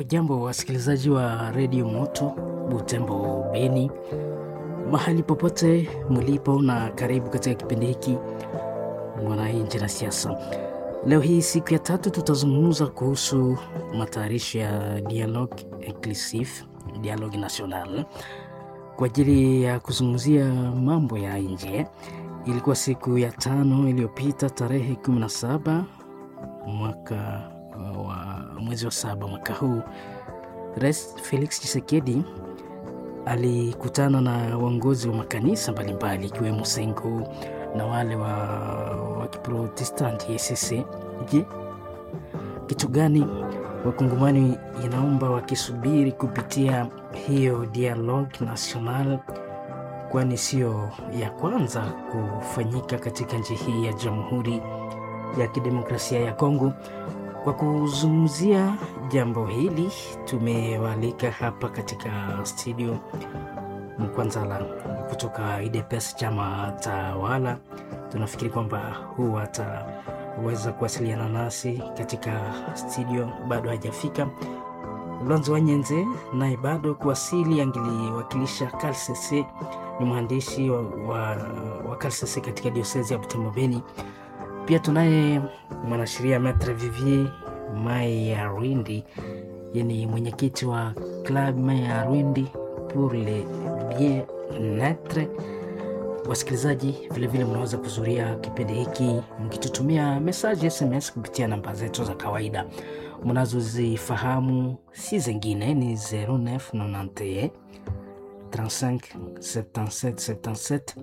Hujambo wasikilizaji wa redio Moto Butembo Beni, mahali popote mlipo, na karibu katika kipindi hiki Mwananchi na Siasa. Leo hii siku ya tatu, tutazungumza kuhusu matayarisho ya Dialogue Inclusif, Dialogue National kwa ajili ya kuzungumzia mambo ya nje. Ilikuwa siku ya tano iliyopita tarehe 17 mwaka wa mwezi wa saba mwaka huu, Rais Felix Tshisekedi alikutana na waongozi wa makanisa mbalimbali ikiwemo Sengo na wale wa, wa Kiprotestanti ECC. Je, kitu gani wakongomani inaomba wakisubiri kupitia hiyo dialogue national, kwani sio ya kwanza kufanyika katika nchi hii ya Jamhuri ya Kidemokrasia ya Kongo. Kwa kuzungumzia jambo hili tumewalika hapa katika studio Mkwanzala kutoka UDPS chama tawala. Tunafikiri kwamba huu ataweza kuwasiliana nasi katika studio, bado hajafika. Lwanzo Wanyenze naye bado kuwasili, angeliwakilisha KLCC, ni mwandishi wa, wa, wa KLCC katika diosezi ya Butembo Beni. Pia tunaye mwanasheria Maitre Vivier Mai ya Rwindi, yani mwenyekiti wa Club Mai ya Rwindi pour le bien-etre. Wasikilizaji, vilevile mnaweza kuzuria kipindi hiki mkitutumia mesaji SMS kupitia namba zetu za kawaida mnazozifahamu, si zingine ni 0991 35 77 77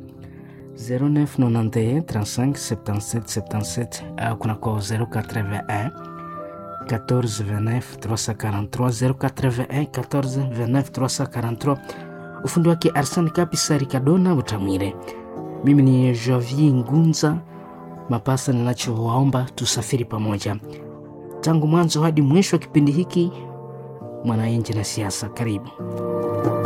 0991 35 77 77 au kunako 081 14 29 343 081 14 29 343. Ufundi wake Arsene Kapisari Kadona Utamwire. Mimi ni Javier Ngunza Mapasa, ninachowaomba tusafiri pamoja tangu mwanzo hadi mwisho wa kipindi hiki Mwananchi na Siasa. Karibu.